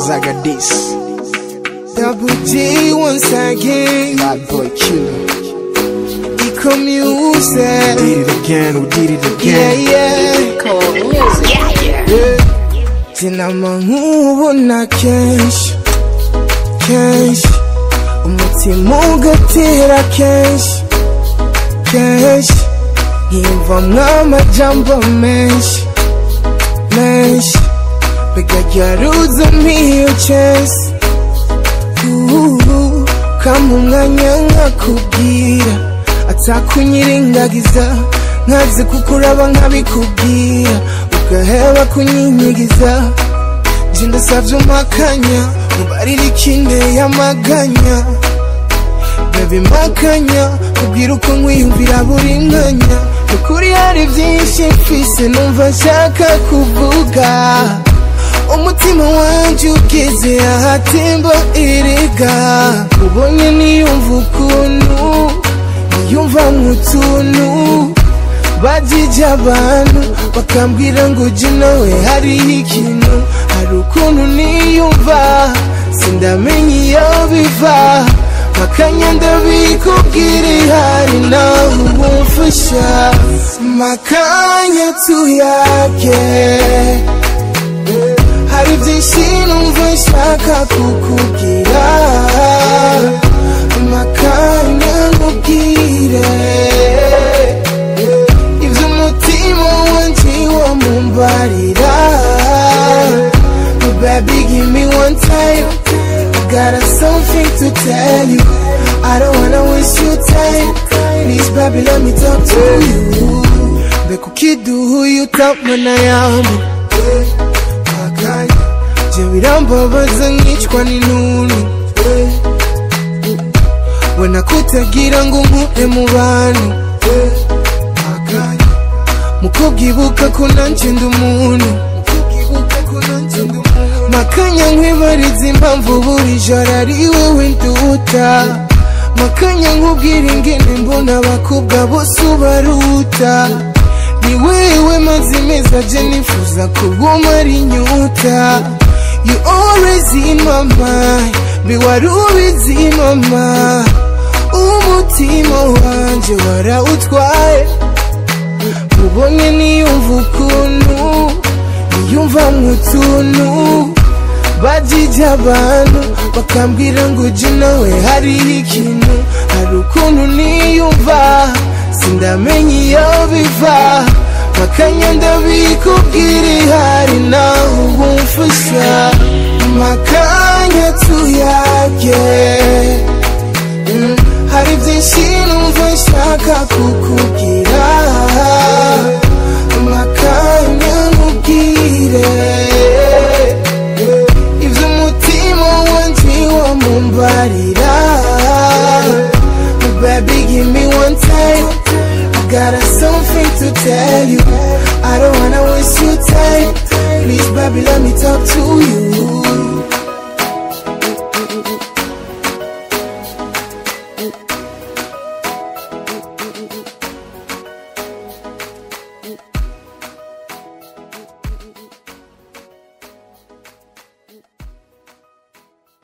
Zagadis, Double G once again. Bad Boy Killer. Eco music. Did it again, we did it Yeah, again. yeah. Cool music. Jina nkubona kenshi kenshi umutima ugatera kenshi kenshi nkiyumvamwo amajambo menshi menshi bigajaruza mpiyo chesi Uhu, kama umwanya nkakubwira atakunyirengagiza nkazi kukuraba nkabikubwira ugaheba kunyinyigiza je ndasavye umakanya mubarira ikinteye amaganya Baby makanya kubwira uko nkwiyumvira buri mwanya ukuri hari byinshi mfise numva nshaka kuvuga umutima wanje ugeze ahatemba erega ubonye niyumva ukuntu niyumva nk'utuntu bajije abantu bakambwira ngo je nawe hariho ikintu hari ukuntu niyumva sindamenya iyo biva makanya ndabikubwira ihari nawe ubumfasha makanya tuyage hari byinshi numva nshaka kukubwira makanya nkubwire ibyo umutima wanje wamumbarira baby give me one time I got something to tell you I don't wanna waste your time Please baby let me talk to you Mbega ukiduhuye utamana yamu Makanya Je birambabaza nkicwa n'intuntu We nakutagira ngo nkure mu bantu Makanya Mukobwa ibuka ko nanje ndi umuntu Makanya nkwibariza impamvu buri joro ari wewe nduta Makanya nkubwira ingene mbona abakobwa bose ubaruta Ni wewe mazi meza je nifuza kuguma ari nyuta You always in my mind Be wari ubizi mama Umutima wanje warawutwaye ubonye niyumva ukuntu niyumva nk'utuntu bajije abantu bakambwira ngo je nawe hariho ikintu hari ukuntu niyumva sindamenya iyo biva makanya ndabikubwira ihari nawe ubumfasha makanya tuyage Mm, hari byinshi numva nshaka kukubwira makanya nkubwire ibyo umutima wanje wamumbarira baby give me one time I got something to tell you I don't wanna waste your time Please baby let me talk to you